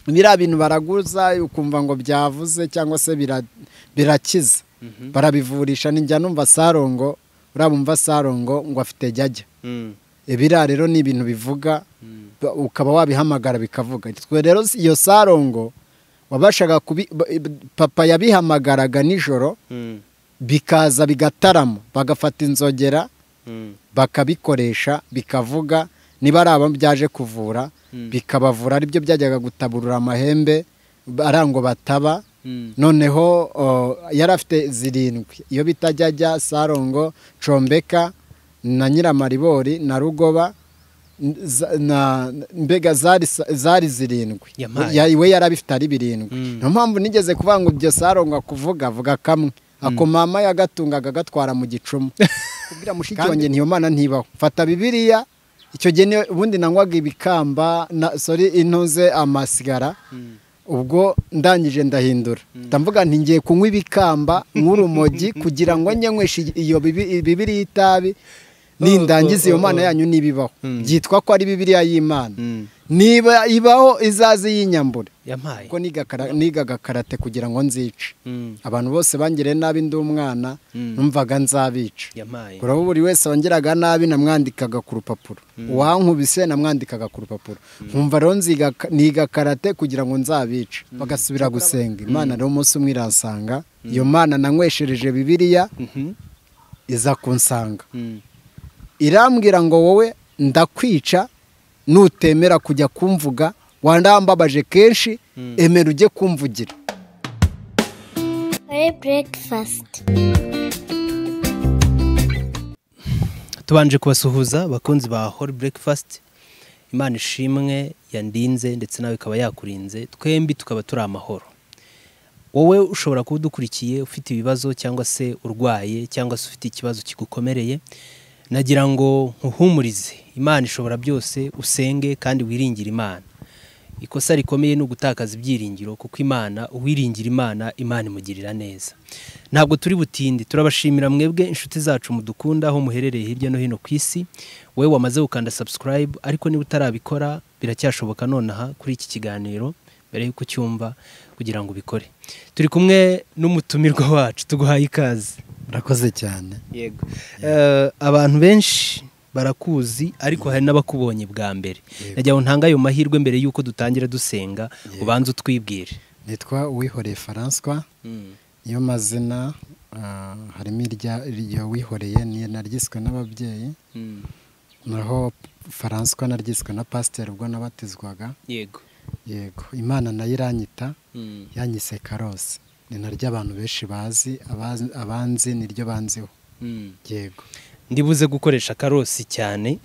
biriya bintu baraguza ukumva ngo byavuze cyangwa se birakiza barabivurisha njya numva sarongo uriya mumva sarongo ngo afite jyajya biriya rero ni ibintu bivuga ukaba wabihamagara bikavuga twe rero iyo sarongo wabashaga kubi papa yabihamagaraga nijoro bikaza bigatarama bagafata inzogera bakabikoresha bikavuga niba ari abo byaje kuvura bikabavura aribyo byajyaga gutaburura amahembe ngo bataba noneho yari afite zirindwi iyo bitajyajya sarongo combeka na nyiramaribori na rugoba mbega zari zirindwi we yari abifite ari birindwi niyo mpamvu nigeze kuvuga ngo ibyo sarongo akuvuga avuga kamwe ako mama yagatungaga agatwara mu gicumu kubwira mushiki wanjye ntiyo mana ntibaho mfata bibiriya icyo gihe ubundi nanywaga ibikamba sori intuze amasigara ubwo ndangije ndahindura ndavuga nti ngiye kunywa ibikamba nk'urumogi kugira ngo nyanyweshe iyo bibiri y'itabi nindangiza iyo mana yanyu n'ibibaho byitwa ko ari bibiriya y'imana niba ibaho izaze y'inyambure kuko nigaga karate kugira ngo nzice abantu bose bangire nabi ndi umwana numvaga nzabica urabona buri wese wongeraga nabi namwandikaga ku rupapuro uwankubise namwandikaga ku rupapuro nkumva rero niga karate kugira ngo nzabice bagasubira gusenga imana rero umunsi umwe irasanga iyo mana nanyweshereje bibiriya iza kunsanga irambwira ngo wowe ndakwica nutemera kujya kumvuga wandambabaje kenshi emera ujye kumvugira tubanje kubasuhuza abakunzi ba hori burekifasiti imana ishimwe yandinze ndetse nawe ikaba yakurinze twembi tukaba turi amahoro wowe ushobora kuba udukurikiye ufite ibibazo cyangwa se urwaye cyangwa se ufite ikibazo kigukomereye nagira ngo nkuhumurize imana ishobora byose usenge kandi wiringire imana ikosa rikomeye ni ugutakaza ibyiringiro kuko imana uwiringira imana imana imugirira neza ntabwo turi butinde turabashimira mwebwe inshuti zacu mudukunda aho muherereye hirya no hino ku isi wowe wamaze gukanda subscribe ariko niba utarabikora biracyashoboka nonaha kuri iki kiganiro mbere y'uko ucyumva kugira ngo ubikore turi kumwe n'umutumirwa wacu tuguhaye ikaze urakoze cyane yego abantu benshi barakuzi ariko hari n'abakubonye bwa mbere nagira ngo ntange ayo mahirwe mbere y'uko dutangira dusenga ubanze utwibwire nitwa uwihoreye faranswa niyo mazina harimo irya wihoreye naryiswe n'ababyeyi naho faranswa naryiswe na pasiteri ubwo nabatizwaga yego yego imana nayo iranyita yanyise karose ni naryo abantu benshi bazi abanzi niryo banziho yego ndibuze gukoresha karosi cyane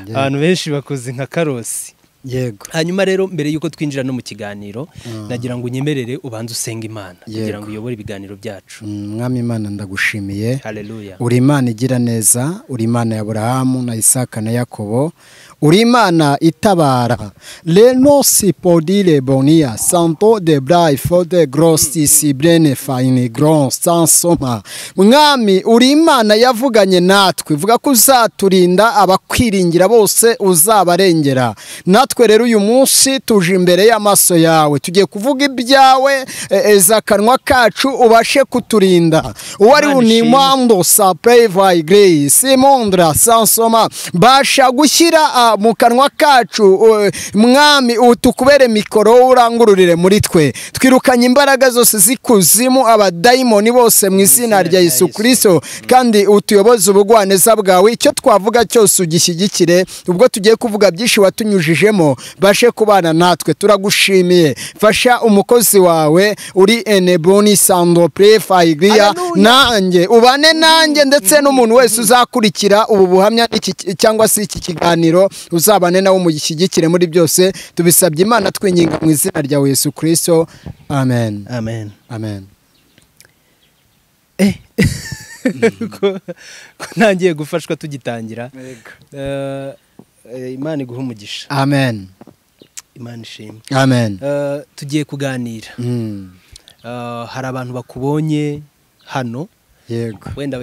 abantu benshi bakoze nka karosi yego hanyuma rero mbere y'uko twinjira no mu kiganiro nagira ngo unyemerere ubanze usenge imana kugira ngo uyobore ibiganiro byacu mwami imana ndagushimiye uri imana igira neza uri imana ya burahamu na isaka na yakobo uri imana itabara renosi podire boniya santo de burayi fode gorosi siburene fayini goro sansoma mwami uri imana yavuganye natwe ivuga ko uzaturinda abakwiringira bose uzabarengera natwe rero uyu munsi tuje imbere y'amaso yawe tugiye kuvuga ibyawe akanwa kacu ubashe kuturinda uwo ari unimando sapevayi gereyi simondra sansoma basha gushyira mu kanwa kacu mwami tukubere mikoro urangururire muri twe twirukanye imbaraga zose z'ikuzimu abadayimoni bose mu izina rya Yesu kirisito kandi utuyoboze ubugwaneza bwawe icyo twavuga cyose ugishyigikire ubwo tugiye kuvuga byinshi watunyujijemo bashe kubana natwe turagushimiye fasha umukozi wawe uri eneboni sando purefayigiriya nanjye ubane nanjye ndetse n'umuntu wese uzakurikira ubu buhamya cyangwa se iki kiganiro uzabane nawe umushyigikire muri byose tubisabye imana twinginga mu izina rya Yesu kirisito amen amen amen ko ntangiye gufashwa tugitangira imana iguha umugisha amen imana ishimwe amen tugiye kuganira hari abantu bakubonye hano yego wenda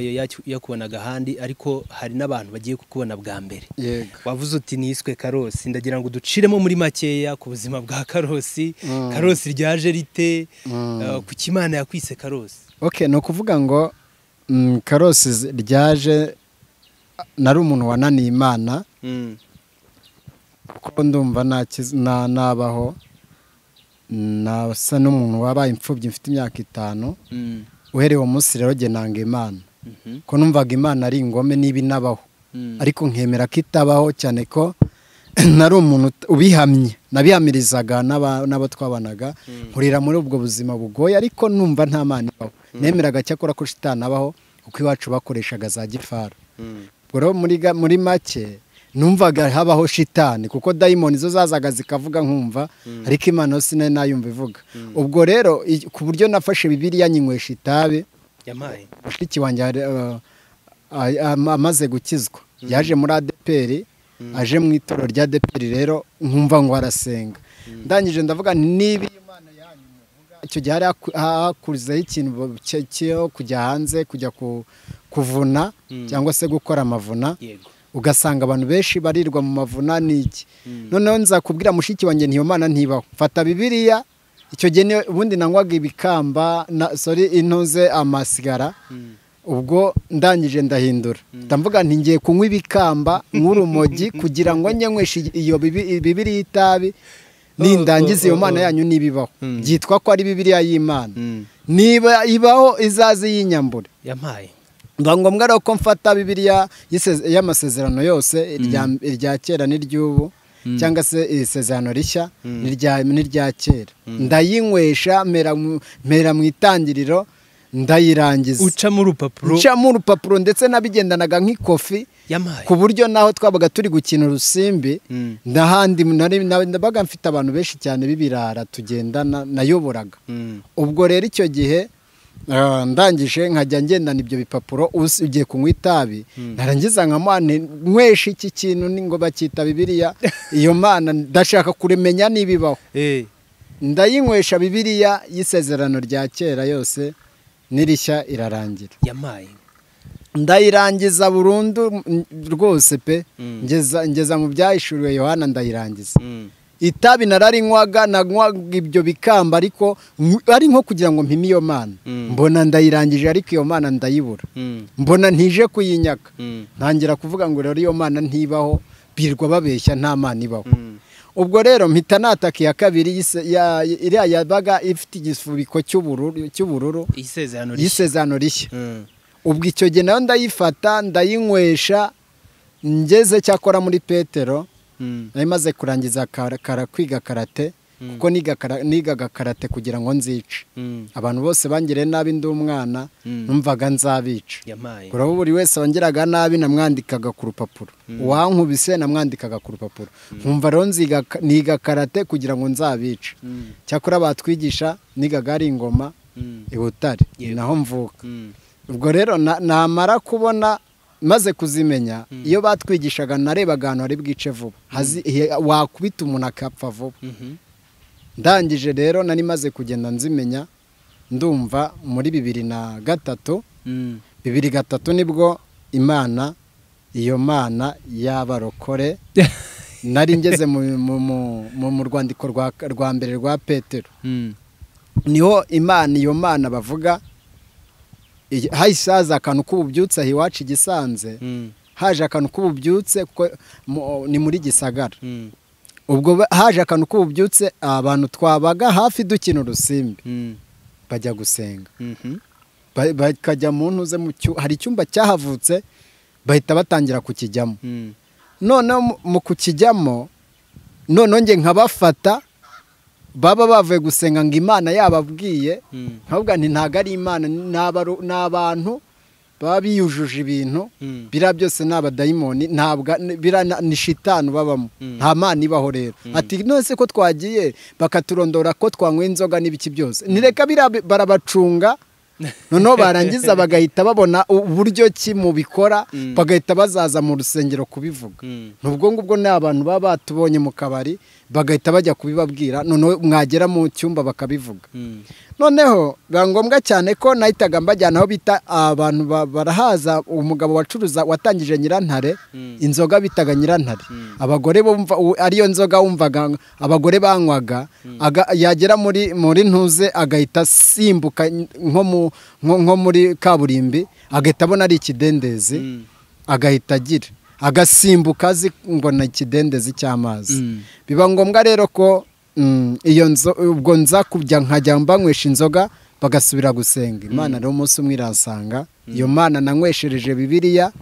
yakubonaga ahandi ariko hari n'abantu bagiye kukubona bwa mbere yego wavuze uti niswe karosi ndagira ngo duciremo muri makeya ku buzima bwa karosi karosi ryaje rite eh, kuki imana yakwise karosi ok ni ukuvuga ngo mm, karosi z- ryaje nari umuntu wananiye imana Mm, kuko ndumva nta kiz- na- nabaho nasa n'umuntu wabaye imfubyi mfite imyaka itanu mm, uhereye uwo munsi rero njye nanga imana mhm, ko numvaga imana ari ingome niba inabaho mm, ariko nkemera ko itabaho cyane ko nari umuntu ut- ubihamye nabihamirizaga n'aba- n'abo twabanaga nkurira muri ubwo buzima bugoye ariko numva nta mana ibaho nemeraga cyakora ko shitani abaho kuko iwacu bakoreshaga za gifari mm, ubwo rero muri ga- muri make numvaga habaho shitani kuko dayimoni zo zazaga zikavuga nkumva ariko imana yo sinari nayumva ivuga ubwo rero i- ku buryo nafashe bibiliya nyinywesha itabi yampaye mushiki wanjye yari, uh, a- am- amaze gukizwa yaje muri adepr aje mu itorero rya adepr rero nkumva ngo arasenga ndangije ndavuga nti niba iyi Mana yanyu muvuga icyo gihe hari haku- hakuzeho ikintu bo- cyo- cyo kujya hanze kujya ku- kuvuna cyangwa se gukora amavuna yego ugasanga abantu benshi barirwa mu mavuna n'iki noneho nzakubwira mushiki wanjye ntiyo mana ntibaho fata bibiliya icyo gihe niyo- ubundi nanywaga ibikamba na sorry intuze amasigara Mm, ubwo ndangije ndahindura ndavuga nti ngiye kunywa ibikamba nk'urumogi kugira ngo njye nyweshe iyo bibi- bibiriya itabi nindangiza iyo oh, mana oh. yanyu n'ibibaho Mm. byitwa ko ari bibiriya y'imana mm, niba ibaho izaze y'inyambure yampaye biba ngombwa rero ko mfata bibiriya y'iseze- y'amasezerano yose irya- irya kera n'iry'ubu cyangwa se isezerano rishya n'irya- n'irya kera ndayinywesha mera mu- mera mu itangiriro ndayirangiza ucamo urupapuro ncamo urupapuro ndetse nabigendanaga nk'ikofi yampaye ku buryo naho twabaga turi gukina urusimbi Mm, n'ahandi nari- na- nabaga mfite abantu benshi cyane b'ibirara tugendana nayoboraga mm, ubwo rero icyo gihe ah, ndangije nkajya ngendana ibyo bipapuro usi- ugiye kunywa itabi narangiza nkamuha nti, nyweshe iki kintu ni ngo bacyita bibiliya iyo mana ndashaka kurimenya niba ibaho eh, ndayinywesha bibiliya y'isezerano rya kera yose n'irishya irarangira yampaye ndayirangiza burundu mm, rwose pe Mm. ngeza ngeza mu byahishuriwe yohana ndayirangiza Mm, itabi nararinywaga nanywaga ibyo bikamba ariko nk- ari nko kugira ngo mpime iyo mana Mm. mbona ndayirangije ariko iyo mana ndayibura mm, mbona ntije kuyinyaka mm, ntangira kuvuga ngo rero iyo mana ntibaho birwa babeshya nta mana ibaho mm, ubwo rero mpita nataka iya kabiri y'ise- ya- iriya yabaga ifite igisubiko cy'ubururu cy'ubururu isezerano rishya y'isezerano rishya Mm, ubwo icyo gihe nayo ndayifata ndayinywesha ngeze cyakora muri petero mm, nari maze kurangiza kara- kara- kwiga karate kuko niga kara- nigaga karate kugira ngo nzice mm, abantu bose bangiriye nabi ndi umwana Mm. numvaga nzabica yampaye urabo buri wese wangiraga nabi namwandikaga ku rupapuro uwankubise namwandikaga ku rupapuro nkumva rero nziga ka- niga karate kugira ngo nzabice Mm, cyakora batwigisha nigaga ari ingoma mm, i butare Yego. naho mvuka mm, ubwo rero na- namara kubona maze kuzimenya iyo batwigishaga narebaga ahantu hari bwice vuba Hazi- he- wakubita umuntu akapfa vuba mhm, ndangije rero nari maze kugenda nzimenya ndumva muri bibiri na gatatu mm, bibiri gatatu nibwo imana iyo mana y'abarokore nari ngeze mu, mu, mu, mu, mu rwandiko rwa, rwa mbere rwa petero mm, niho imana iyo mana bavuga iyi- hahise haza akantu k'ububyutse aha iwacu igisanze mm, haje akantu k'ububyutse kuko mu- ni muri gisagara mm, ubwo ba- haje akantu k'ububyutse abantu twabaga hafi dukina urusimbi mm, bajya gusenga mhm, Ba- bakajya mu ntuze mu cyu- hari icyumba cyahavutse bahita batangira kukijyamo mm, noneho mu- mu kukijyamo noneho njye nkabafata baba bavuye gusenga ngo imana yababwiye mm, nkavuga nti ntabwo ari imana ni abaru- ni abantu baba biyujuje ibintu mm, biriya byose ni abadayimoni ntabwo biriya na- ni shitani babamo Mm. nta mana ibaho rero ati nonese ko twagiye bakaturondora ko twanywa inzoga n'ibiki byose nireka biriya bi- barabacunga noneho barangiza bagahita babona uburyo ki mu bikora Mm. bagahita bazaza mu rusengero kubivuga mm, ni ubwo ngubwo ni abantu baba batubonye mu kabari bagahita bajya kubibabwira noneho mwagera mu cyumba bakabivuga noneho biba ngombwa cyane ko nahitaga mbajyana aho bita abantu barahaza umugabo wacuruza watangije nyirantare inzoga bitaga nyirantare abagore bumva ariyo nzoga wumvaga abagore banywaga yagera muri muri ntuze agahita asimbuka nko muri kaburimbi agahita abona ari ikidendezi agahita agira agasimbuka azi ngo ni ikidendezi cy'amazi biba ngombwa rero ko iyo ubwo nza kujya nkajya mbanywesha inzoga bagasubira gusenga imana rero umunsi umwe irasanga iyo mana nanyweshereje bibiriya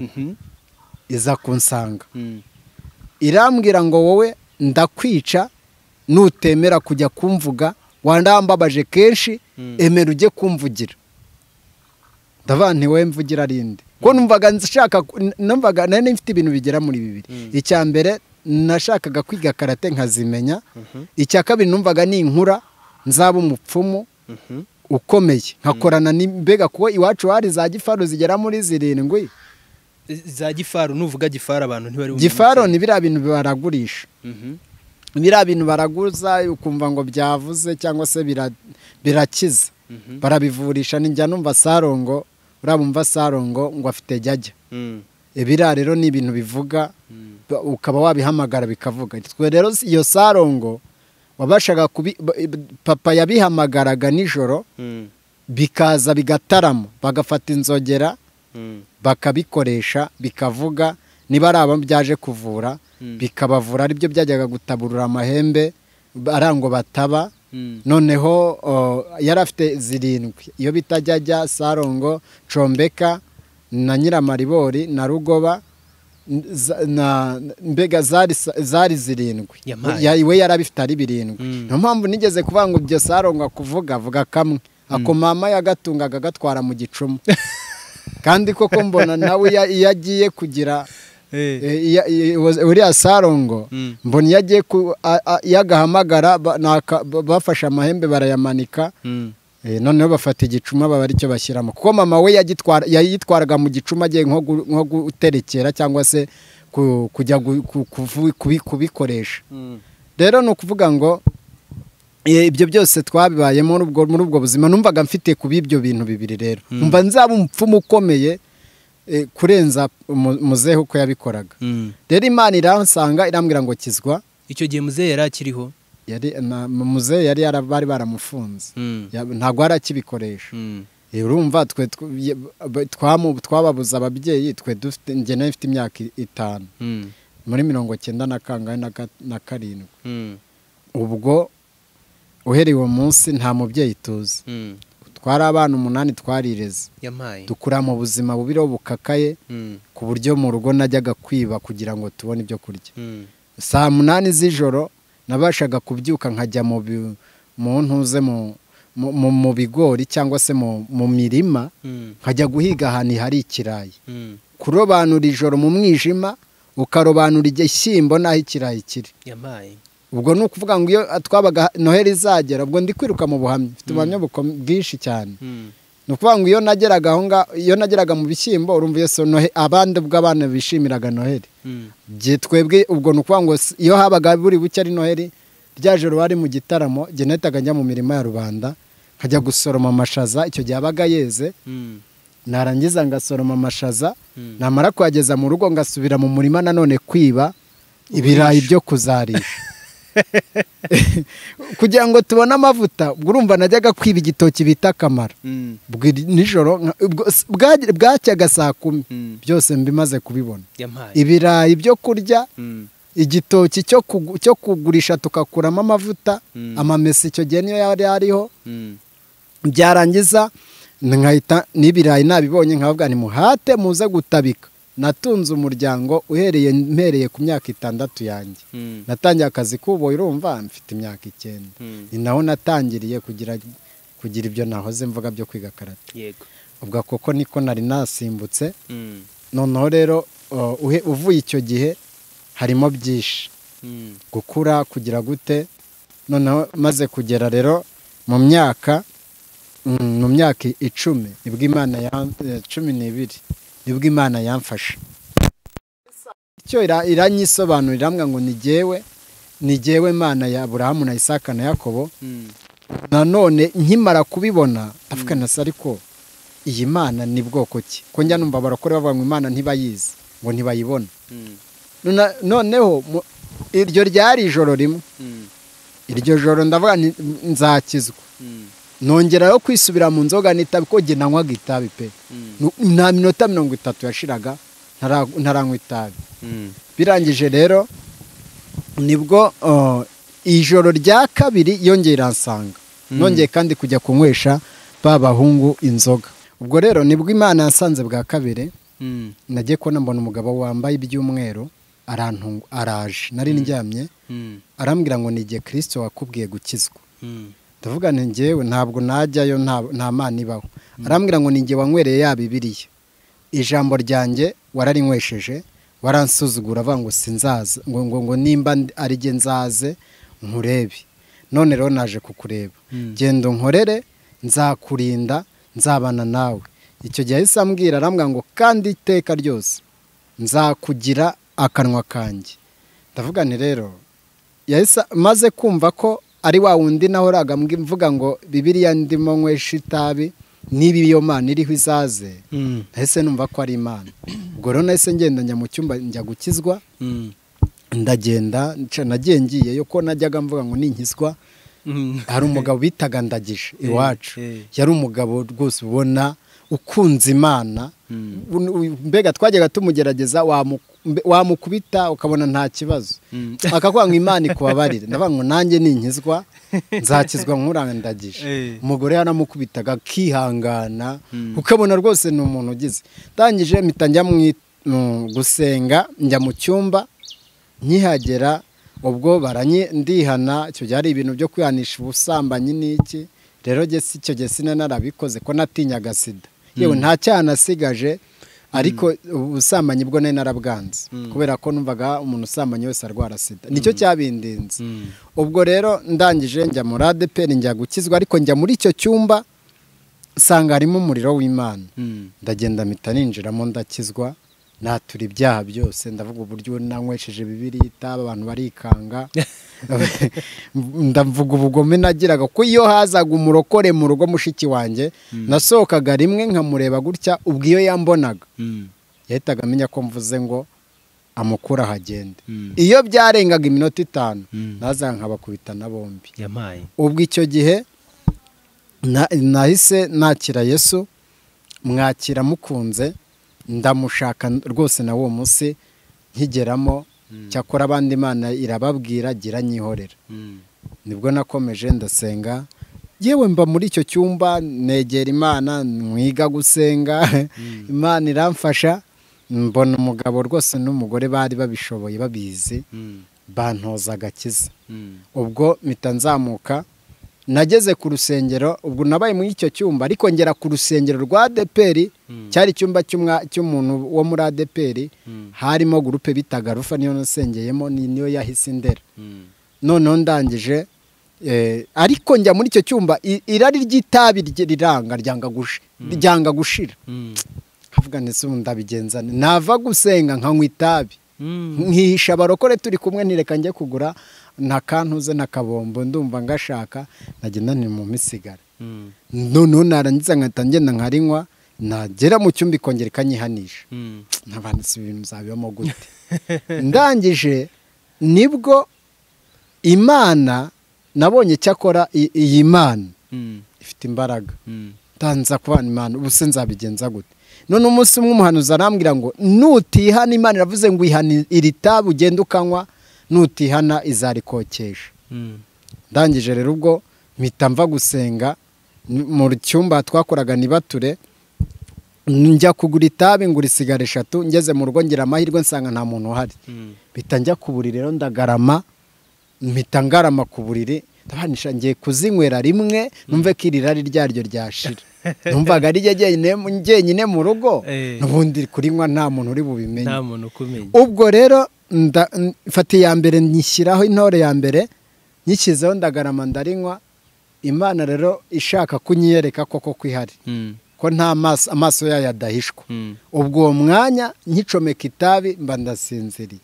iza kunsanga irambwira ngo wowe ndakwica nutemera kujya kumvuga wandambabaje kenshi emera ujye kumvugira ndavuga ntiwe mvugira arinde ko numvaga nshaka numvaga nari mfite ibintu bigera muri bibiri icya mbere nashakaga kwiga karate nkazimenya icya kabiri numvaga ni inkura nzaba umupfumu ukomeye nkakorana mbega kuko iwacu hari za gifaru zigera muri zirindwi za gifaru nuvuga gifaru abantu ntibari gifaru ni biriya bintu baragurisha biriya bintu baraguza ukumva ngo byavuze cyangwa se birakiza barabivurisha njya numva sarongo urabumva sarongo ngo afite jyajya ibiriya rero ni ibintu bivuga ukaba wabihamagara bikavuga twe rero iyo sarongo wabashaga papa yabihamagaraga nijoro bikaza bigatarama bagafata inzogera bakabikoresha bikavuga niba ari abo byaje kuvura bikabavura aribyo byajyaga gutaburura amahembe arango bataba noneho yari afite zirindwi iyo bitajyajya sarongo combeka na nyiramaribori na rugoba mbega zari zirindwi we yari abifite ari birindwi niyo mpamvu nigeze kuvuga ngo ibyo sarongo kuvuga avuga kamwe ako mama yagatungaga agatwara mu gicumu kandi koko mbona nawe iyo agiye kugira uriya sarongo mbona iyo agiye yagahamagara bafashe amahembe barayamanika noneho bafata igicuma baba aricyo bashyiramo kuko mama we yayitwaraga mu gicuma agiye nko guterekera cyangwa se kujya kubikoresha rero ni ukuvuga ngo ibyo byose twabibayemo muri ubwo buzima numvaga mfite kuba ibyo bintu bibiri rero mba nzaba umupfumu ukomeye kurenza muzehe uko yabikoraga rero imana iransanga irambwira ngo kizwa icyo gihe muzehe yari akiriho muzehe yari bari baramufunze ntabwo hari akibikoresha urumva twe twababuze ababyeyi twe dufite ingene ifite imyaka itanu muri mirongo cyenda na kangahe na karindwi ubwo uhereye uwo munsi nta mubyeyi tuzi twari abana umunani twarireze dukura mu buzima bubiriho bukakaye ku buryo mu rugo najyaga kwiba kugira ngo tubone ibyo kurya saa munani z'ijoro nabashaga kubyuka nkajya mu ntuze mu bigori cyangwa se mu mirima nkajya guhiga ahantu hari ikirayi kurobanura ijoro mu mwijima ukarobanura igishyimbo n'aho ikirayi kiri ubwo ni ukuvuga ngo iyo twabaga noheli izagera ubwo ndi kwiruka mu buhamya mfite ubuhamya bwinshi cyane ni ukuvuga ngo iyo nageraga aho ngaho iyo nageraga mu bishyimbo urumva iyo abandi bw'abana bishimiraga noheli twebwe ubwo ni ukuvuga ngo iyo habaga buri buke ari noheli rya joro wari mu gitaramo genetaga njya mu mirima ya rubanda nkajya gusoroma amashaza icyo gihe abaga yeze narangiza ngasoroma amashaza namara kuyageza mu rugo ngasubira mu murima nanone kwiba ibirayi byo kuzarisha kugira ngo tubone amavuta ubwo urumva najyaga kwiba igitoki bita akamara nijoro bwacyaga saa kumi byose mbimaze kubibona ibirayi byo kurya igitoki cyo kugurisha tugakuramo amavuta amamesa icyo gihe niyo yari ariho byarangiza n'ibirayi nabibonye nkavuga ni muhate muze gutabika natunze umuryango uhereye mpereye ku myaka itandatu yanjye natangiye akazi k'ubu urumva mfite imyaka icyenda ni naho natangiriye kugira ibyo nahoze mvuga byo kwiga karate ubwo koko niko nari nasimbutse noneho rero uvuye icyo gihe harimo byinshi gukura kugira gute noneho maze kugera rero mu myaka mu myaka icumi nibwo imana ya cumi n'ibiri nibwo imana yamfasha icyo iranyisobanurira ngo ni ngewe ni jyewe mana ya Aburahamu na Isaka na Yakobo nanone nkimara kubibona avuga na se ariko iyi mana ni bwoko ki ko njya numva barakora bavuga ngo imana ntibayizi ngo ntibayibona Nona- noneho mu- iryo ryari ijoro rimwe iryo joro ndavuga nti nzakizwa nongerayo kwisubira mu nzoga n'itabi ko njye nanywaga itabi pe Nu- nta minota mirongo itatu yashiraga ntara- ntaranywa itabi birangije rero nibwo uh, ijoro rya kabiri yongeye iransanga nongeye kandi kujya kunywesha ba bahungu inzoga ubwo rero nibwo imana yasanze bwa kabiri nagiye kubona mbona umugabo wambaye iby'umweru arantungu araje nari ndyamye arambwira ngo ni igihe kirisito wakubwiye gukizwa ndavuga nti njyewe ntabwo najyayo nta- nta mana ibaho arambwira ngo ni igihe wanywereye ya bibiriya ijambo ryanjye wararinywesheje waransuzugura avuga ngo sinzaza ngo ngo ngo nimba ndi- ari jye nzaze nkurebe none rero naje kukureba genda unkorere nzakurinda nzabana nawe icyo gihe yahise ambwira arambwira ngo kandi iteka ryose nzakugira akanwa kanjye ndavuga nti rero yahise maze kumva ko ari wa wundi nahoraga mbwi- mvuga ngo bibiriya ndimo nywesha itabi niba iyo mana iriho izaze nahise numva ko ari imana ubwo rero nahise ngenda njya mu cyumba njya gukizwa ndagenda nca- nagiye ngiyeyo ko najyaga mvuga ngo ninkizwa hari umugabo bitaga ndagije iwacu eh. yari umugabo rwose ubona ukunze imana Un- u- mbega twajyaga tumugerageza wamu- mbe- wamukubita ukabona nta kibazo akavuga ngo imana ikubabarire ndavuga ngo nanjye ninkizwa nzakizwa nkurandagije Eh. umugore yaramukubitaga akihangana ukabona rwose ni umuntu ugize ndangije mpita njya mu i- mu gusenga njya mu cyumba nkihagera ubwo baranyi ndihana icyo gihe ari ibintu byo kwihanisha ubusambanyi n'iki rero njye si- icyo gihe sinari narabikoze ko natinyaga sida yewe nta cyaha nasigaje ariko ubusambanyi bwo nari narabwanze kubera ko numvaga umuntu usambanye wese arwara sida nicyo cyabindinze ubwo rero ndangije njya muri adeperi njya gukizwa ariko njya muri icyo cyumba nsanga harimo umuriro w'imana ndagenda mpita ninjiramo ndakizwa natura ibyaha byose ndavuga uburyo nanywesheje bibiriya itabi abantu barikanga ndavuga ubugome nagiraga ko iyo hazaga umurokore mu rugo mushiki wanjye nasohokaga rimwe nkamureba gutya ubwo iyo yambonaga yahitaga amenya ko mvuze ngo amukura ahagende iyo byarengaga iminota itanu Mm. nazaga nkabakubita na bombi yamaye ubwo icyo gihe na- nahise nakira yesu mwakira mukunze ndamushaka rwose na uwo munsi nkigeramo cyakora abandi imana irababwira gira nyihorera nibwo nakomeje ndasenga yewe mba muri icyo cyumba negera imana mwiga gusenga imana iramfasha mbona umugabo rwose n'umugore bari babishoboye babizi bantoza agakiza ubwo mpita nzamuka nageze ku rusengero ubwo nabaye muri icyo cyumba ariko ngera ku rusengero rwa adeperi cyari icyumba cy'umwa- cy'umuntu wo muri adeperi harimo gurupe bitaga rufa niyo nasengeyemo ni- niyo yahise indera noneho ndangije eh, ariko njya muri icyo cyumba i- irari ry'itabi rye riranga ryanga gushi- ryanga gushira havuga ndetse ubu ndabigenza nte? nava gusenga nkanywa itabi nkihisha abarokore turi kumwe ntireka njye kugura nta kantuze nta kabombo ndumva ngashaka nagenda ni mu misigara noneho narangiza nkahita ngenda nkarinywa nagera mu cyumba ikongera ikanyihanisha ntabanditse ibintu bizabibamo gute ndangije nibwo imana nabonye icyakora i- iyi mana ifite imbaraga ntanza kubana imana ubu se nzabigenza gute none umunsi umwe umuhanuzi arambwira ngo nutihana imana iravuze ngo ihana iri tabu ugenda ukanywa nutihana izarikokesha ndangije rero ubwo mpita mva gusenga n- mu cyumba twakoraga nibature njya kugura itabi ngura isigara eshatu ngeze mu rugo ngira amahirwe nsanga nta muntu uhari mpita njya ku buriri rero ndagarama mpita ngarama ku buriri ndabanisha ngiye kuzinywera rimwe numve ko iri rari ryaryo ryashira numvaga ari jye jyenyine jyenyine mu rugo Eh. n'ubundi kurinywa nta muntu uri bubimenye nta muntu ukumenya ubwo rero nda- n- mfata iya mbere nyishyiraho intore ya mbere nyishyizeho ndagarama ndarinywa imana rero ishaka kunyiyereka koko ko ihari ko nta maso amaso yayo adahishwa ubwo uwo mwanya nkicomeka itabi mba ndasinziriye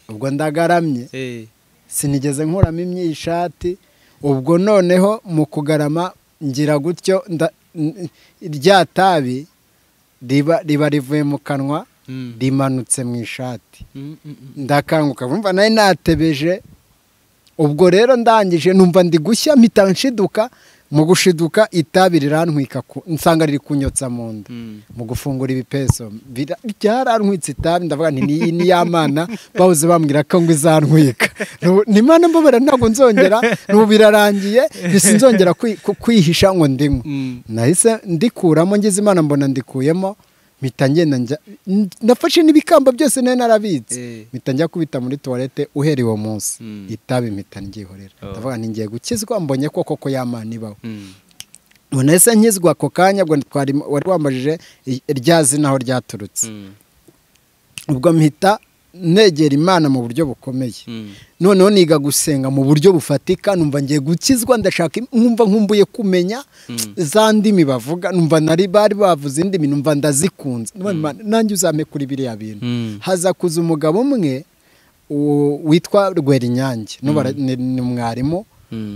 ubwo ndagaramye sinigeze nkuramo imyishati ubwo noneho mu kugarama ngira gutyo rya tabi riba rivuye mu kanwa rimanutse mu ishati ndakanguka bumva nawe natebeje ubwo rero ndangije numva ndi gushya mpita nshiduka mu gushiduka itabi rirantwika nsanga riri kunyotsa mu nda mu gufungura ibipeso byarantwitse itabi ndavuga nti niyi ni ya mana bawuze bambwira ko ngo izantwika ni mana mbabara ntabwo nzongera n'ubu birarangiye sinzongera kwihisha ngo ndimo nahise ndikuramo ngeze imana mbona ndikuyemo mpita ngenda njya nafashe n'ibikamba byose nayo narabitse mpita njya kubita muri tuwarete uhereye uwo munsi itabi mpita nryihorera ndavuga ni ngiye gukizwa mbonye ko koko yamana ibaho ubona ese nkizwa ako kanya ubwo wari wambajije rya zina aho ryaturutse ubwo mpita negera imana mu buryo bukomeye noneho niga gusenga mu buryo bufatika numva ngiye gukizwa ndashaka nkumva nkumbuye kumenya za ndimi bavuga numva nari bari bavuze indimi numva ndazikunze nanjye uzame kuri biriya bintu haza kuza umugabo umwe witwa rwerinyange ni mwarimu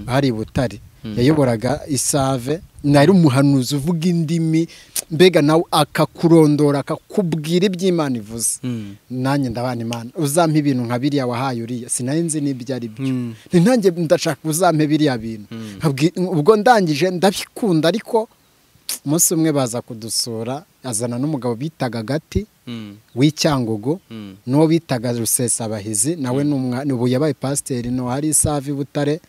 hari butare yayoboraga isave nari umuhanuzi uvuga indimi mbega nawe akakurondora akakubwira iby'imana ivuze nanjye ndabana imana uzampa ibintu nka biriya wahaye uriya sinari n'ibyo ari byo nanjye ndashaka uzampa biriya bintu ubwo ndangije ndabikunda ariko umunsi umwe baza kudusura azana n'umugabo bitaga agati w'icyangugu n'uwo bitaga rusesabahizi nawe ubu yabaye pasiteri no hari isave butare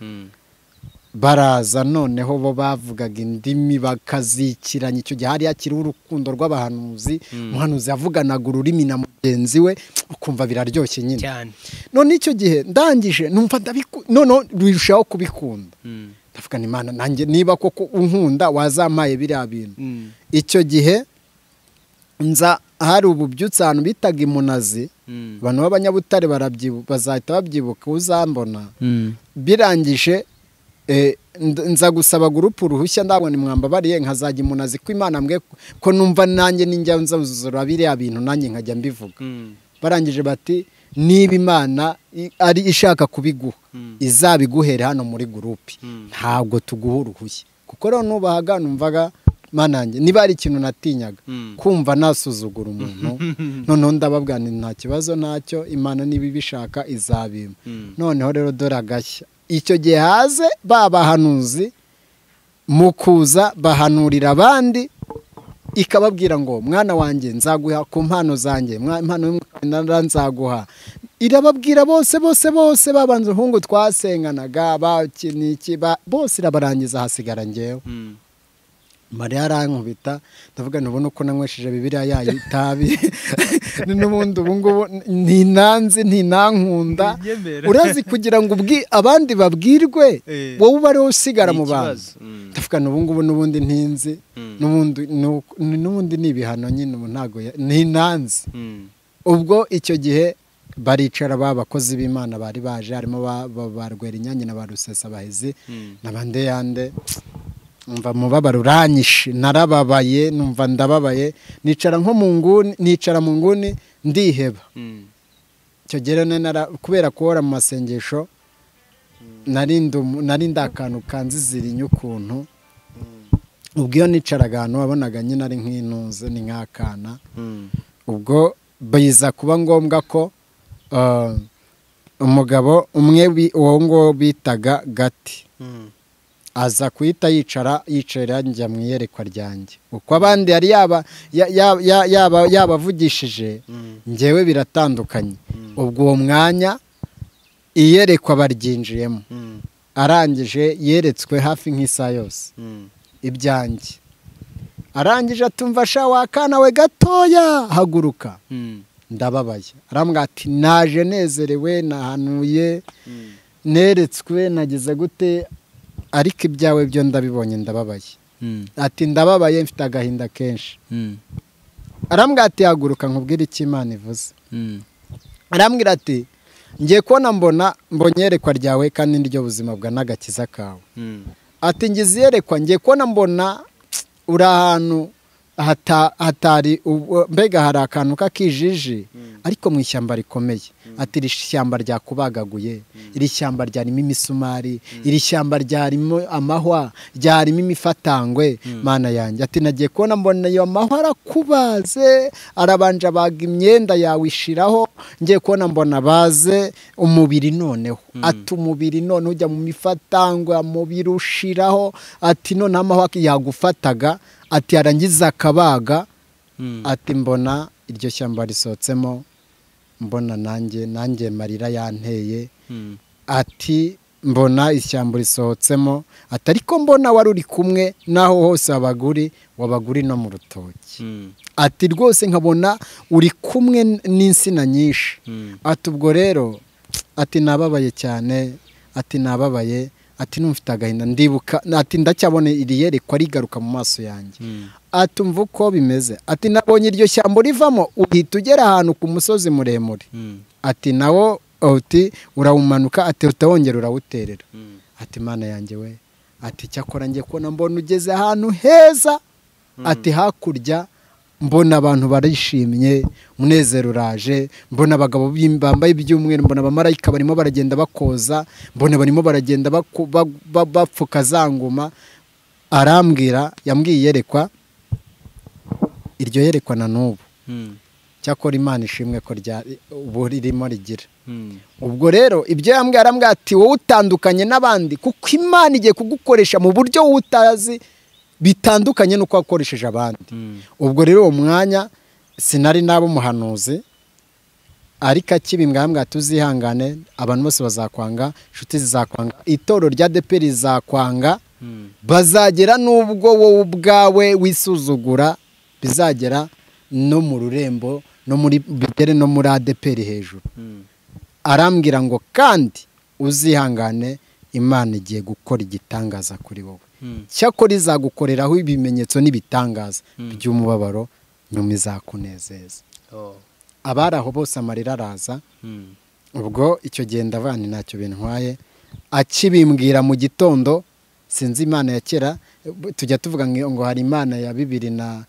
baraza noneho bo bavugaga indimi bakazikiranya icyo gihe hari hakiriho urukundo rw'abahanuzi umuhanuzi yavuganaga ururimi na mugenzi we ukumva biraryoshye nyine none icyo gihe ndangije numva noneho birushaho kubikunda ndavugana imana nanjye niba koko unkunda wazampaye biriya bintu icyo gihe nza hari ububyutse ahantu bitaga imunazi abantu b'abanyabutare bazahita babyibuka uzambona birangije nza gusaba gurupe uruhushya ndabona mwambabariye nkazajya umuntu azi ko imana mbwe ko numva nanjye n'injya nzuzura biriya bintu nanjye nkajya mbivuga barangije bati niba imana ari ishaka kubiguha izabiguhere hano muri gurupe ntabwo tuguha uruhushya kuko rero nubahaga numvaga manange niba hari ikintu natinyaga kumva nasuzugura umuntu noneho ndababwira nta kibazo ntacyo imana niba ibishaka izabima noneho rero dore agashya icyo gihe haze ba bahanuzi mu kuza bahanurira abandi ikababwira ngo mwana wanjye nzaguha ku mpano zanjye impano nzaguha irababwira bose bose bose babanza ubuhungu twasenganaga bose irabarangiza hasigara ngewe mariya arankubita ndavuga ntubona uko nanywesheje bibiriya yayo itabi n'ubundi ubungubu ntinanze ntinankunda urazi kugira ngo abandi babwirwe wowe uba ariwe usigara mu bantu ndavuga n'ubungubu n'ubundi ntinzi n'ubundi ni ibihano nyine ubu ntabwo ntinanze ubwo icyo gihe baricara ba bakozi b'imana bari baje harimo ba rwerinyange na ba rusesabahizi na bandeyande mva mubabaro uranyishe narababaye numva ndababaye nicara nko mu nguni nicara mu nguni ndiheba icyo gihe kubera kubora mu masengesho narinda akantu kanzizirinya ukuntu ubwo iyo nicaraga ahantu wabonaga nyine ari nk'inuze ni nk'akana ubwo biza kuba ngombwa ko umugabo umwe uwo nguwo bitaga gati aza kuhita yicara yicara njya mu iyerekwa ryanjye uko abandi yari yabavugishije ngewe biratandukanye ubwo uwo mwanya iyerekwa baryinjiyemo arangije yeretswe hafi nk'isaha yose ibyanjye arangije atumva ashaka wakana we gatoya haguruka ndababaye arambwira ati naje nezerewe nahanuye neretswe nageze gute ariko ibyawe byo ndabibonye ndababaye ati ndababaye mfite agahinda kenshi arambwira ati haguruka nkubwire icyo imana ivuze arambwira ati ngiye kubona mbona mbonye iyerekwa ryawe kandi niryo buzima bwa n'agakiza kawe ati ngize iyerekwa ngiye kubona mbona uri ahantu hata- hatari ubu- mbega hari akantu k'akijiji ariko mu ishyamba rikomeye ati iri shyamba ryakubagaguye iri shyamba ryarimo imisumari iri shyamba ryarimo amahwa ryarimo imifatangwe mana yanjye ati nagiye kubona mbona ayo mahwa arakubaze arabanja baga imyenda yawe ishiraho ngiye kubona mbona baze umubiri noneho ati umubiri none ujya mu mifatangwe umubiri ushiraho ati none amahwa yagufataga ati arangiza akabaga Mm. ati mbona iryo shyamba risohotsemo mbona nanjye nanjye marira yanteye Mm. ati mbona ishyamba risohotsemo ati ariko mbona wari uri kumwe n'aho hose wabaga uri wabaga uri no mu rutoki Mm. ati rwose nkabona uri kumwe n'insina nyinshi Mm. ati ubwo rero ati nababaye cyane ati nababaye ati numfite agahinda ndibuka ati ndacyabona iri yerekwa rigaruka mu maso yanjye Mm. ati mva uko bimeze ati nabonye iryo shyamba urivamo uhita ugera ahantu ku musozi muremure Mm. ati nawo uti urawumanuka ati utawongera urawuterera Mm. ati mana yanjye we ati cyakora ngiye kubona mbona ugeze ahantu heza ati hakurya mbona abantu barishimye umunezero uraje mbona abagabo bim- bambaye iby'umweru mbona abamarayika barimo baragenda bakoza mbona barimo baragenda baku- ba- ba- bapfuka za ngoma arambwira yambwiye iyerekwa iryo yerekwa na n'ubu Mm. cyakora imana ishimwe ko rya ubu ririmo rigira Mm. ubwo rero ibyo yambwira arambwira ati wowe utandukanye n'abandi kuko imana igiye kugukoresha mu buryo wowe utazi bitandukanye n'uko wakoresheje abandi Mm. ubwo rero uwo mwanya sinari naba umuhanuzi ariko akibimba yambwira ati uzihangane abantu bose bazakwanga inshuti zizakwanga itorero rya depe rizakwanga Mm. bazagera n'ubwo wowe ubwawe wisuzugura bizagera no mu rurembo no muri bigere no muri adeperi hejuru Mm. arambwira ngo kandi uzihangane imana igiye gukora igitangaza kuri wowe Mm. cyakora izagukoreraho ibimenyetso n'ibitangaza Mm. by'umubabaro nyuma izakunezeza Oh. abari aho bose amarira araza Mm. ubwo icyo gihe ndavana ntacyo bintwaye akibimbwira mu gitondo sinzi imana ya kera tujya tuvuga ngo ngo hari imana ya bibiri na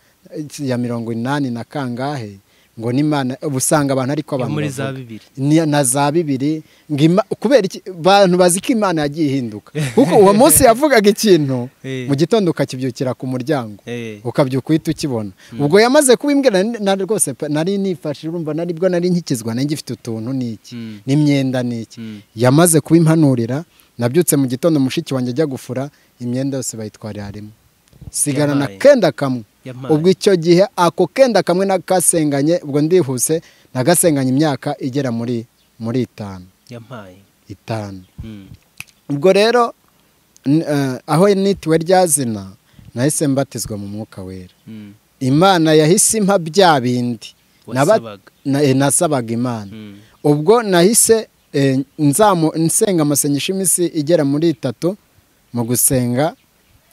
ya mirongo inani na kangahe ngo ni imana usanga abantu ariko Yo abantu muri za bavuga. bibiri Ni- na za bibiri ngo ima- kubera iki abantu bazi ko imana yagiye ihinduka kuko uwo munsi yavugaga ikintu Eh. mu gitondo ukakibyukira ku muryango Eh. ukabyuka uhita ukibona ubwo yamaze kubimbwira na- na rwose pe- nari nifashe urumva nari bwo nari nkikizwa nari ngifite utuntu n'iki Mm. n'imyenda n'iki Mm. yamaze kubimpanurira nabyutse mu gitondo mushiki wanjye ajya gufura imyenda yose bayitwarira rimwe sigarana Yabaye. kenda kamwe Yampaye. ubwo icyo gihe ako kenda kamwe nakasenganye ubwo ndihuse nagasenganye imyaka igera muri muri itanu Yampaye. itanu Mm. ubwo rero n- eh, aho nitiwe rya zina nahise mbatizwa mu mwuka wera Mm. imana yahise impa bya bindi Naba- Wasabaga. na- eh, nasabaga imana Mm. ubwo nahise eh, nzamu nsenga amasengesho iminsi igera muri itatu mu gusenga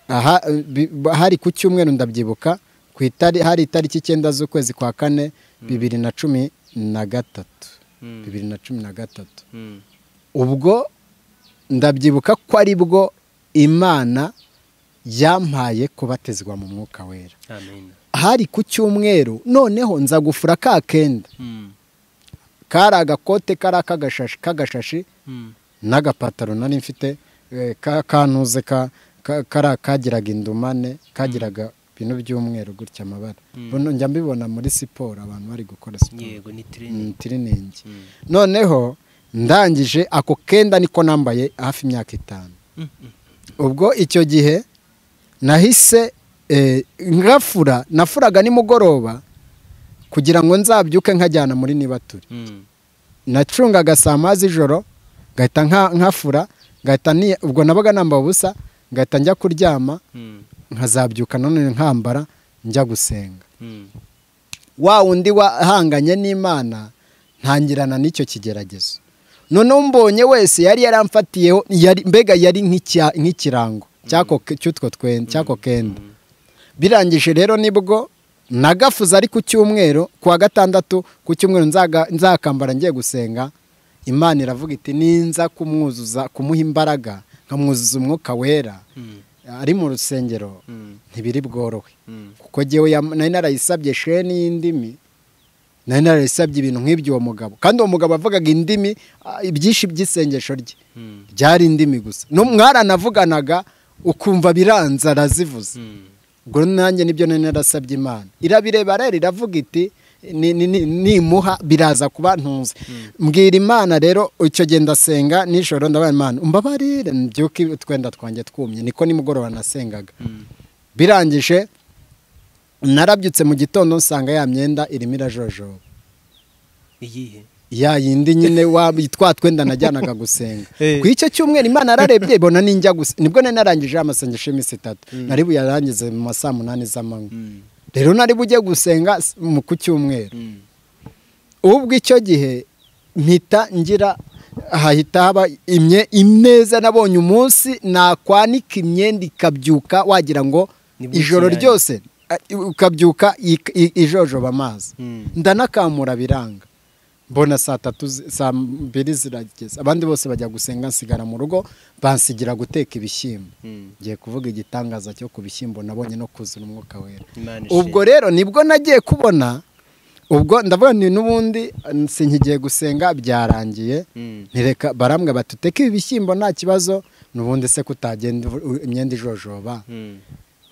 aha eh, bi- ba- hari ku cyumweru ndabyibuka ku itari hari itariki icyenda z'ukwezi kwa kane bibiri na cumi na gatatu Mm. bibiri na cumi na gatatu Mm. ubwo ndabyibuka ko ari bwo imana yampaye kubatizwa mu mwuka wera Amen. hari ku cyumweru noneho nza gufura ka kenda Mm. kari agakote kari akagashashi k'agashashi Mm. n'agapataro nari mfite eh, ka- kanuze ka- ka- kari kagiraga indumane kagiraga ibintu by'umweru gutya amabara Mm. Buno njya mbibona muri siporo abantu bari gukora siporo Yego ni ni training. tiriningi Mm. noneho ndangije ako kenda niko nambaye hafi imyaka itanu Mm. Mm. ubwo icyo gihe nahise eh, ngafura nafuraga nimugoroba kugira ngo nzabyuke nkajyana muri nibature Mm. nacungaga saa moya z'ijoro ngahita nka- nkafura ngahita ni- ubwo nabaga namba ubusa ngahita njya kuryama Mm. nkazabyuka nanone nkambara njya gusenga Mm. wa wundi wahanganye n'imana ntangirana n'icyo kigeragezo noneho umbonye wese yari yaramfatiyeho yari- mbega yari nk'icya- nk'ikirango cy'ako ke- cy'utwo twen- cy'ako kenda Mm. birangije rero nibwo nagafuze ari ku cyumweru kuwa gatandatu ku cyumweru nzaga- nzakambara ngiye gusenga imana iravuga iti ninza kumwuzuza kumuha imbaraga nkamwuzuza umwuka wera Mm. ari mu rusengero Mm. ntibiri bworohe Mm. kuko ko ngewe yam- nari narayisabye sheni y'indimi nari narayisabye ibintu nk'ibyo uwo mugabo kandi uwo mugabo yavugaga indimi ah, ibyinshi by'isengesho rye Mm. byari indimi gusa No- mwaranavuganaga ukumva biranze arazivuze Mm. ubwo nanjye nibyo nari narasabye imana irabireba rero iravuga iti "Ni- ni- ni- nimuha biraza kuba ntunze mbwira imana rero icyo gihe ndasenga nijoro ndabaye imana umbabarire mbyuke utwenda twanjye twumye niko nimugoroba nasengaga Mm. birangije narabyutse mu gitondo nsanga ya myenda irimo irajojoba iyihe ya yindi nyine wa twa twenda najyanaga gusenga Eh. ku icyo cyumweru imana yararebye ibona ninjya gusa nibwo nari narangije amasengesho y'iminsi itatu Mm. nari buyarangize mu ma saa munani z'amanywa Mm. rero nari bujye gusenga s- mu ku cyumweru Mm. ubwo icyo gihe mpita ngira hahita haba imye ineza nabonye umunsi nakwanika imyenda ikabyuka wagira ngo Ni bwiki ijoro yanyu. ryose a- i- ukabyuka i- i- ijojoba amazi Mm. ndanakamura biranga mbona saa tatu zi- saa mbiri zirageze abandi bose bajya gusenga nsigara mu rugo bansigira guteka ibishyimbo Mm. ngiye kuvuga igitangaza cyo ku bishyimbo nabonye no kuzura umwuka wera Imana ubwo ishimwe. rero nibwo nagiye kubona ubwo ndavuga ni n'ubundi sinkigiye gusenga byarangiye Mm. ntireka barambwe bati uteke ibi bishyimbo nta kibazo n'ubundi se kutagenda uvu- u- imyenda ijojoba Mm.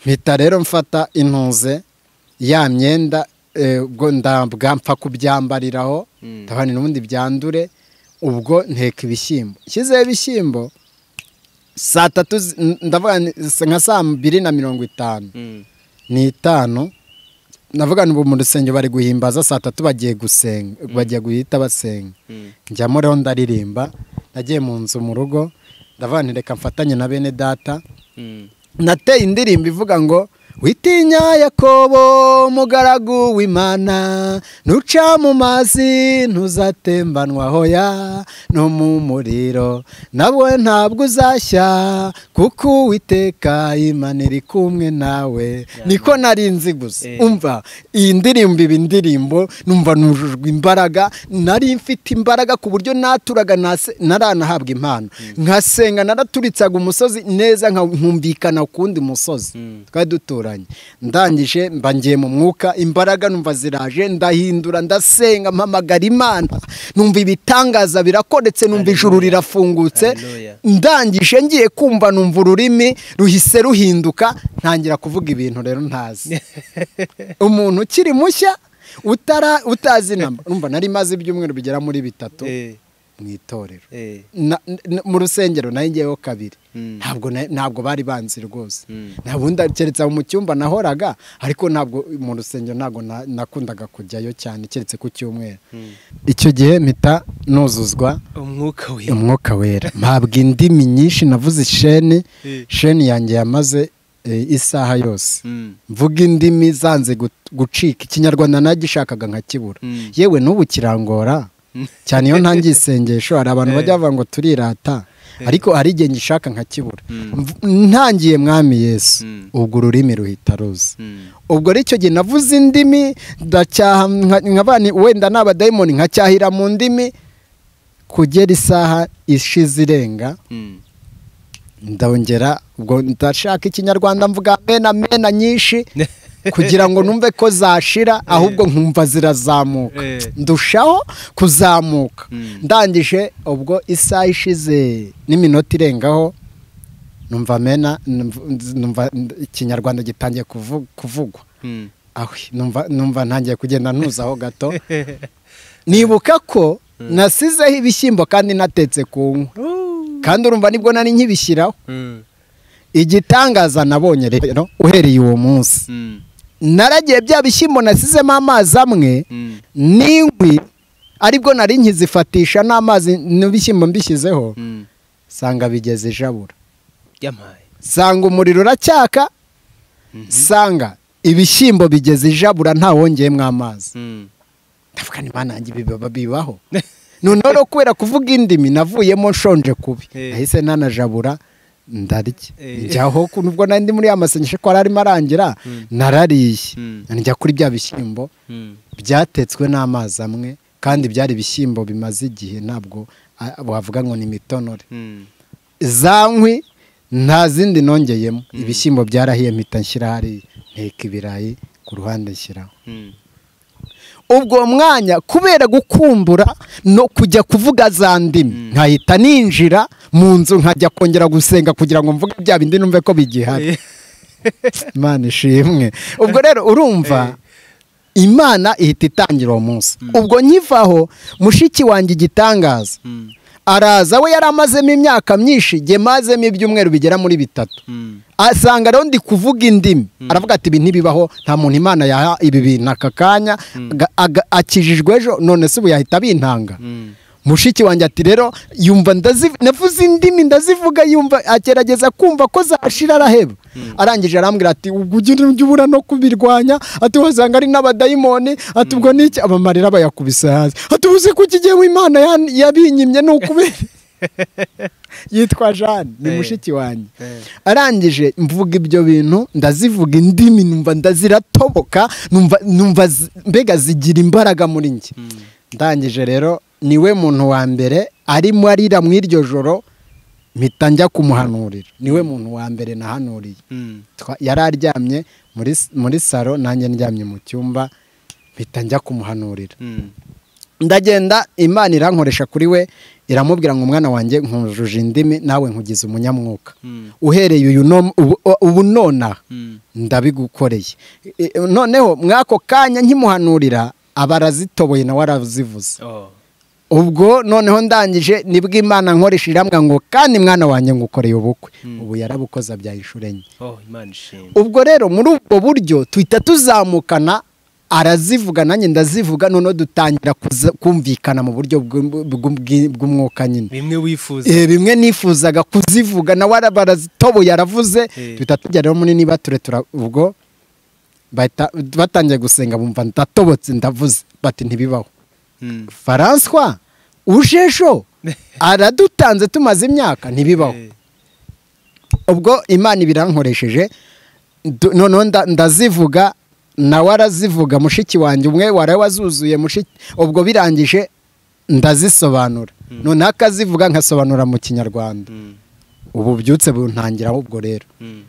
mpita rero mfata intuze ya myenda eh, ubwo ndabwa mpfa kubyambariraho Mm. ndabona n'ubundi byandure ubwo nteka ibishyimbo nshyizeho ibishyimbo saa tatu zi- n- ndavuga ni- nka saa mbiri na mirongo itanu Mm. ni itanu navuga ngo mu rusengero bari guhimbaza saa tatu bagiye gusenga bagiye guhita basenga Mm. njyamo rero ndaririmba nagiye mu nzu mu rugo ndavuga nti reka mfatanye na bene data Mm. nateye indirimbo ivuga ngo witinya yakobo mugaragu w'imana ntuca mu mazi ntuzatembanwa hoya no mu muriro nawe ntabwo uzashya kuko uwiteka imana iri kumwe nawe niko nari nzi gusa Eh. umva iyi ndirimbo iba indirimbo numva nujujwe imbaraga nari mfite imbaraga ku buryo naturaga nase- naranahabwa impano nkasenga naraturitsaga umusozi neza nka- nkumvikana ku wundi musozi Mm. twari duturanye ndangije mba ngiye mu mwuka imbaraga numva ziraje ndahindura ndasenga mpamagara imana numva ibitangaza birakoretse numva ijuru Hallelujah. rirafungutse Hallelujah. ndangije ngiye kumva numva ururimi ruhise ruhinduka ntangira kuvuga ibintu rero ntazi umuntu ukiri mushya utara utazi namba numva nari maze ibyumweru bigera muri bitatu Eh. mu itorero Eh. Na- n- mu rusengero nayo ngeyeho kabiri Mm. ntabwo na- ntabwo bari banzi rwose Mm. nta bundi keretse aho mu cyumba nahoraga ariko ntabwo mu rusengero ntabwo na- nakundaga kujyayo cyane keretse ku cyumweru Mm. icyo gihe mpita nuzuzwa umwuka wera umwuka wera mpabwa indimi nyinshi navuze isheni Eh. sheni yanjye yamaze eh, isaha yose Mm. mvuga indimi zanze gut- gucika ikinyarwanda nagishakaga nkakibura Mm. yewe n'ubu kirangora cyane iyo ntangiye isengesho hari abantu Eh. bajya bavuga ngo turirata ariko hari igihe ngishaka nkakibura Mm. Mv- ntangiye mwami yesu Mm. ubwo ururimi ruhita ruza Mm. ubwo rero icyo gihe navuze indimi ndacyaha nka- nkabani wenda ni abadayimoni nkacyahira mu ndimi kugera isaha ishize irenga Mm. ndongera ubwo ndashaka ikinyarwanda mvuga mena mena nyinshi kugira ngo numve ko zashira ahubwo nkumva zirazamuka Eh. ndushaho kuzamuka Mm. ndangije ubwo isaha ishize n'iminota irengaho numva mena numv- numva ikinyarwanda gitangiye kuvu- kuvugwa Mm. ahwi numva numva ntangiye kugenda ntuzaho gato nibuka ko nasizeho ibishyimbo kandi natetse ku nkwi Woo. kandi urumva nibwo nari nkibishyiraho Mm. igitangaza nabonye rero uhereye uwo munsi Mm. naragiye bya bishyimbo nasizemo amazi amwe Mm. n'inkwi aribwo nari nkizifatisha n'amazi n'ibishyimbo mbishyizeho Mm. sanga bigeze ijabura yamaye sanga umuriro uracyaka Mhm. sanga ibishyimbo bigeze ijabura ntawongeyemo amazi Mm. ndavuga ni imana yanjye biba bibaho noneho rero kubera kuvuga indimi navuyemo nshonje kubi Eh. nahise nanajabura ndarya Eh. njyaho ku- nubwo nari ndi muri ya masengesho ko arimo arangira Mm. narariye Mm. njya kuri bya bishyimbo Mm. byatetswe n'amazi amwe kandi byari ibishyimbo bimaze igihe ntabwo ah, wavuga ngo ni imitonore Mm. za nkwi nta zindi nongeyemo ibishyimbo byarahiye mpita nshyira hariya nteka ibirayi ku ruhande shyiraho ubwo mwanya kubera gukumbura no kujya kuvuga za ndimi nkahita ninjira mu nzu nkajya kongera gusenga kugira ngo mvuge bya bindi numve ko bigihari imana ishimwe ubwo rero urumva imana ihita itangira uwo munsi ubwo nkivaho mushiki wanjye igitangaza araza we yari amazemo imyaka myinshi jye mazemo ibyumweru bigera muri bitatu asanga rero ndi kuvuga indimi aravuga ati ibi ntibibaho nta muntu imana yaha ibi bintu aka kanya akijijwe ejo none se ubu yahita bintanga mushiki wanjye ati rero yumva navuze indimi ndazivuga yumva agerageza kumva ko zashira araheba arangije arambwira ati ubwo ujya ubura no kubirwanya ati wasanga ari n'abadayimoni ati ubwo n'iki abamarira bayakubise hasi ati ubuze ko iki gihe w'imana yabinyimye ni ukubera yitwa jane ni mushiki wanjye arangije mvuga ibyo bintu ndazivuga indimi numva ndaziratoboka numva mbega zigira imbaraga muri njye ndangije rero niwe muntu wa mbere arimo arira mu iryo joro mpita njya kumuhanurira niwe muntu wa mbere nahanuriye yari aryamye muri saro nanjye ndyamye mu cyumba mpita njya kumuhanurira ndagenda imana irankoresha kuri we iramubwira ngo umwana wanjye nkujuje indimi nawe nkugize umunyamwuka uhereye uyu ubu nonaha ndabigukoreye noneho mwako kanya nkimuhanurira aba arazitoboye nawe arazivuze ubwo noneho ndangije nibwo imana nkoresha irambwa ngo kandi mwana wanjye ngo ukoreye ubukwe ubu yarabukoza bya inshuro enye ubwo rero muri ubwo buryo tuhita tuzamukana arazivuga nanjye ndazivuga noneho dutangira kumvikana mu buryo bw'umwuka nyine bimwe wifuza bimwe nifuzaga kuzivuga nawe barazitoboye aravuze tuhita tujya rero muri niba turetura ubwo batangiye gusenga bumva ndatobotse ndavuze bati ntibibaho faranswa ujesho aradutanze tumaze imyaka ntibibaho ubwo imana ibirankoresheje noneho ndazivuga nawe arazivuga mushiki wanjye umwe wari wazuzuye ubwo birangije ndazisobanura noneho akazivuga nkasobanura mu kinyarwanda ubu byutse buntangira ubwo rero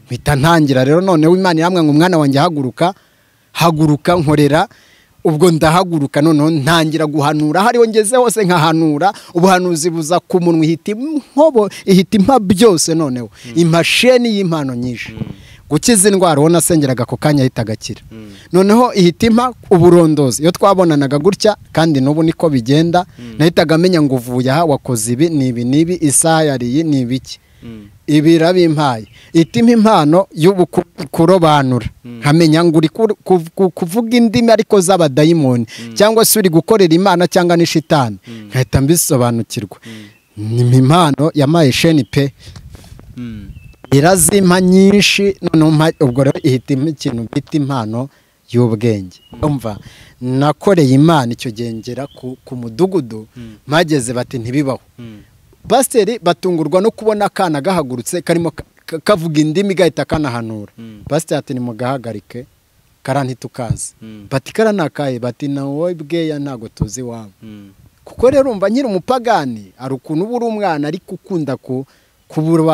mpita ntangira rero noneho imana iramwe ngo umwana wanjye haguruka haguruka nkorera ubwo ndahaguruka noneho ntangira guhanura hariho ngeze hose nkahanura ubuhanuzi buza ku munwa ihita inkobo ihita impa byose noneho imashini y'impano nyinshi gukiza indwara ubona asengeraga ako kanya ahita agakira noneho ihita impa uburondozi iyo twabonanaga gutya kandi n'ubu niko bigenda nahitaga amenya ngo uvuye aha wakoze ibi ni ibi n'ibi isaha yariye ni ibiki ibi irabimpaye itima impano yo kurobanura nkamenya ngo uri kuvuga indimi ariko z'abadayimoni cyangwa se uri gukorera imana cyangwa n'ishitani nkahita mbisobanukirwa ni impano yamaye sheni pe irazima nyinshi noneho ubwo rero ihita ikintu bita impano y'ubwenge nakoreye imana icyo gihe ngera ku mudugudu mpageze bati ntibibaho pasiteri batungurwa no kubona akana gahagurutse karimo kavuga indimi gahita kanahanura pasiteri ati nimugahagarike kara ntitukaze bati kara nakaye bati nawe bweya ntabwo tuzi iwawe kuko rero urumva nyiri umupagani hari ukuntu uba uri umwana ariko ukunda kuba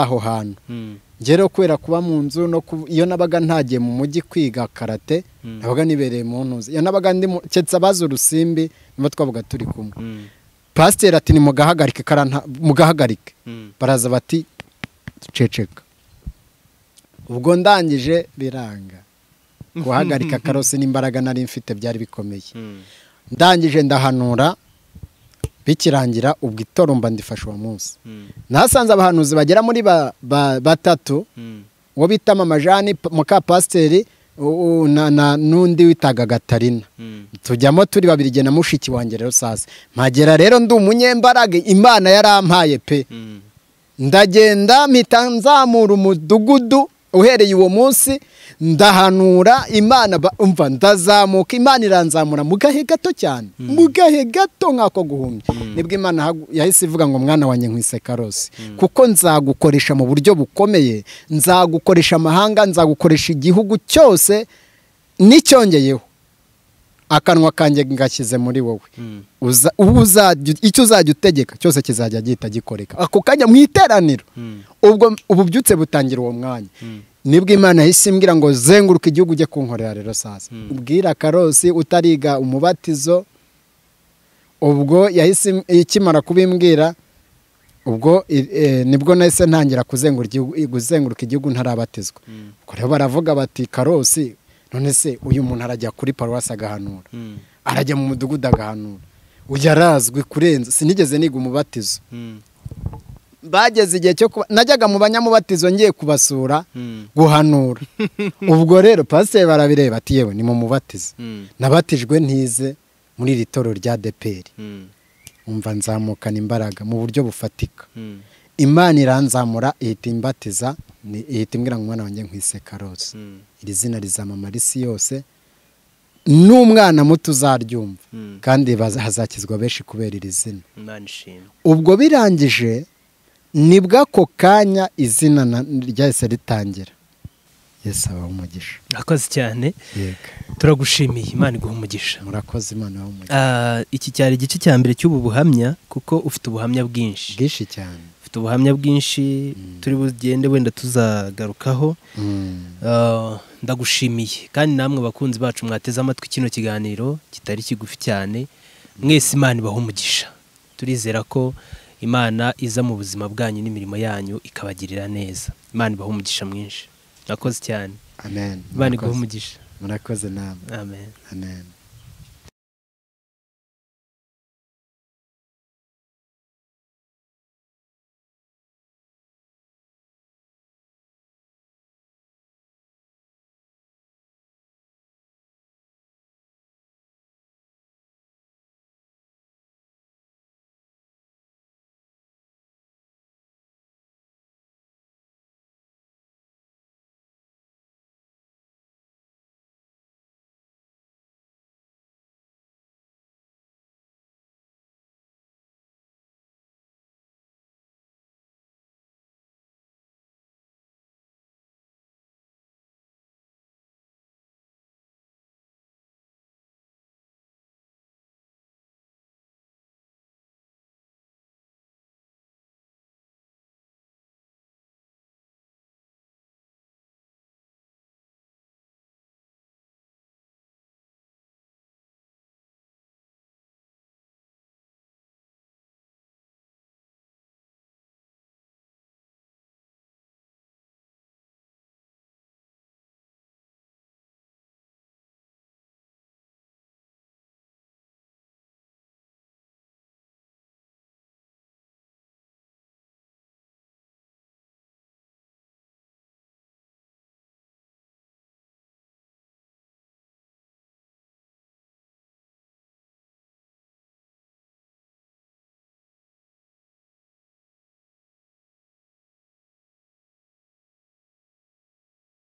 aho hantu ngero kubera kuba mu nzu no iyo nabaga ntagiye mu mujyi kwiga karate nabaga nibereye mu ntuzi iyo nabaga ndi keretse abazi urusimbi nibo twavuga turi kumwe pasiteri ati nimugahagarike mugahagarike baraza bati duceceka ubwo ndangije biranga guhagarika karosi n'imbaraga nari mfite byari bikomeye ndangije ndahanura bikirangira ubwo itoromba ndifashe uwo munsi nasanze abahanuzi bagera muri batatu uwo bita mama jani muka pasiteri n'undi witaga gatarina tujyamo turi babiri igihe na mushiki wanjye rero saza mpagera rero ndi umunyembaraga imana yarampaye pe ndagenda mpita nzamura umudugudu uhereye uwo munsi ndahanura imana umva ndazamuka imana iranzamura mu gahe gato cyane mu gahe gato nk'ako guhumya nibwo imana yahise ivuga ngo mwana wanjye nkwise karosi kuko nzagukoresha mu buryo bukomeye nzagukoresha amahanga nzagukoresha igihugu cyose n'icyongeyeho akanwa kanjye ngashyize muri wowe icyo uzajya utegeka cyose kizajya gihita gikoreka ako kanya mu iteraniro ubwo ubu byutse butangira uwo mwanya nibwo imana yahise imbwira ngo zenguruka igihugu ujye kunkorera rero sasa ubwira karosi utariga umubatizo ubwo yahise ikimara kubimbwira ubwo nibwo nahise ntangira kuzenguruka igihugu ntarabatizwa rero baravuga bati karosi none se uyu muntu arajya kuri paruwasi agahanura arajya mu mudugudu agahanura uyu arazwi kurenza sinigeze niga umubatizo bageze igihe cyo kuba najyaga mu banyamubatizo ngiye kubasura guhanura ubwo rero pasiteri barabireba ati yewe ni mu mubatizo nabatijwe ntize muri iri toro rya deperi umva nzamukana imbaraga mu buryo bufatika imana iranzamura ihita imbatiza ihita imbwira ngo umwana wanjye nkwise karose iri zina rizamamara isi yose n'umwana muto uzaryumva kandi hazakizwa benshi kubera iri zina ubwo birangije nibwo ako kanya izina ryahise ritangira yesi aba umugisha murakoze cyane turagushimiye imana iguha umugisha murakoze imana ibaha umugisha iki cyari igice cya mbere cy'ubu buhamya kuko ufite ubuhamya bwinshi bwinshi cyane ufite ubuhamya bwinshi turi bugende wenda tuzagarukaho ndagushimiye kandi namwe bakunzi bacu mwateze amatwi kino kiganiro kitari kigufi cyane mwese imana ibaha umugisha turizera ko imana iza mu buzima bwanyu n'imirimo yanyu ikabagirira neza imana ibaha umugisha mwinshi murakoze cyane amen imana iguha umugisha murakoze namwe amen amen